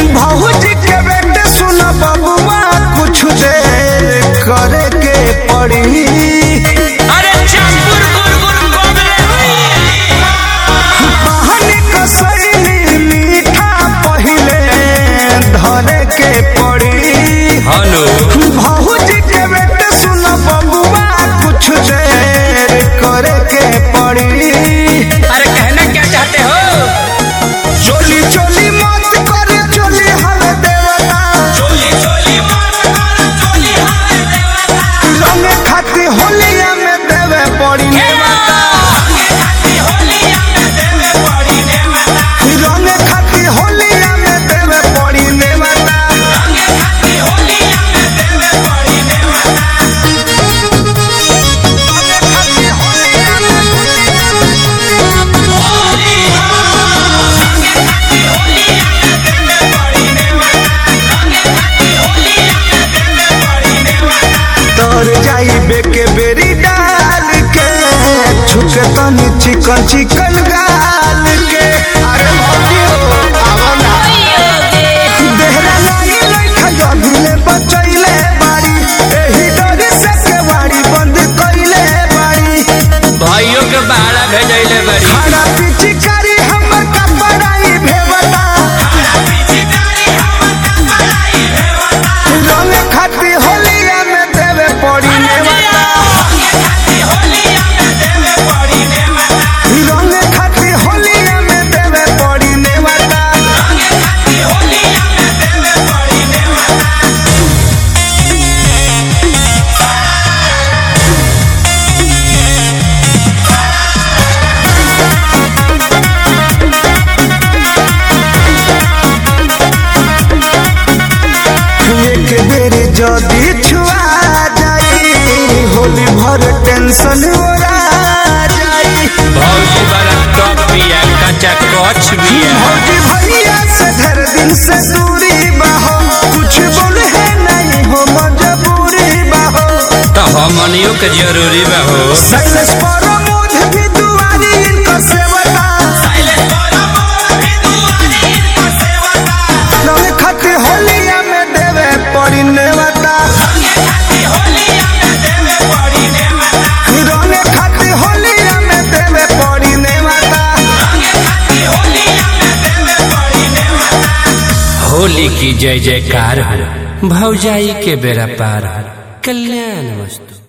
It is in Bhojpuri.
भौजी के बेटे सुन बबुआ कुछ देर करे के पड़ी अरे चंपुर गुरगुर कोबले बहनी कसैली मीठा पहिले धरे के पड़ी हेलो भौजी के बेटे सुन बबुआ कुछ देर करे के पड़ी अरे कहना क्या चाहते हो चोली चोली मत करे चोली हवे देवता चोली चोली मार मार चोली हाय देवता रंगे खाती होलिया में देवे पड़ी नेवता होलिया में देवे पड़ी देवता रंगे खाती होलिया में देवे पड़ी नेवता रंगे खाती होलिया में देवे पड़ी देवता रंगे खाती होलिया में होली रंगे खाती होलिया में देवे पड़ी देवता रंगे खाती होलिया में देवे पड़ी देवता तर जाई बेके बेरी डाल के छुके तनी चिकन चिकन गाल के अरे भौजी हो आवा ना देहरा लागी लइका जभिले बचैले बाड़ी एही डर से केवाड़ी बंद कइले बाड़ी भाइयों के बाड़ा भेजैले बड़ी खाना पिचकारी हमर कपड़ाई भेवता रंग खाती होलिया में देवे पड़ी नेवता रंग खाती होलिया में देवे पड़ी नेवता एक बेर जदी छुआ जाई होली भर टेंशन ओरा जाई भौजी बड़ा टॉप बिया कच्चा कच बिया भौजी भैया से घर दिन से दूरी बाहो कुछ बोले है नहीं हो मजबूरी बाहो तो हमनियों के जरूरी बा हो साइलेंस पर मोध भी दुआरी इनकर सेवता रंग खत होलिया में देवे पड़ी नेवता रंग खत होलिया में देवे पड़ी नेवता होली की जय जयकार हो भौजाई के बेरा पार हो कल्याण वस्तु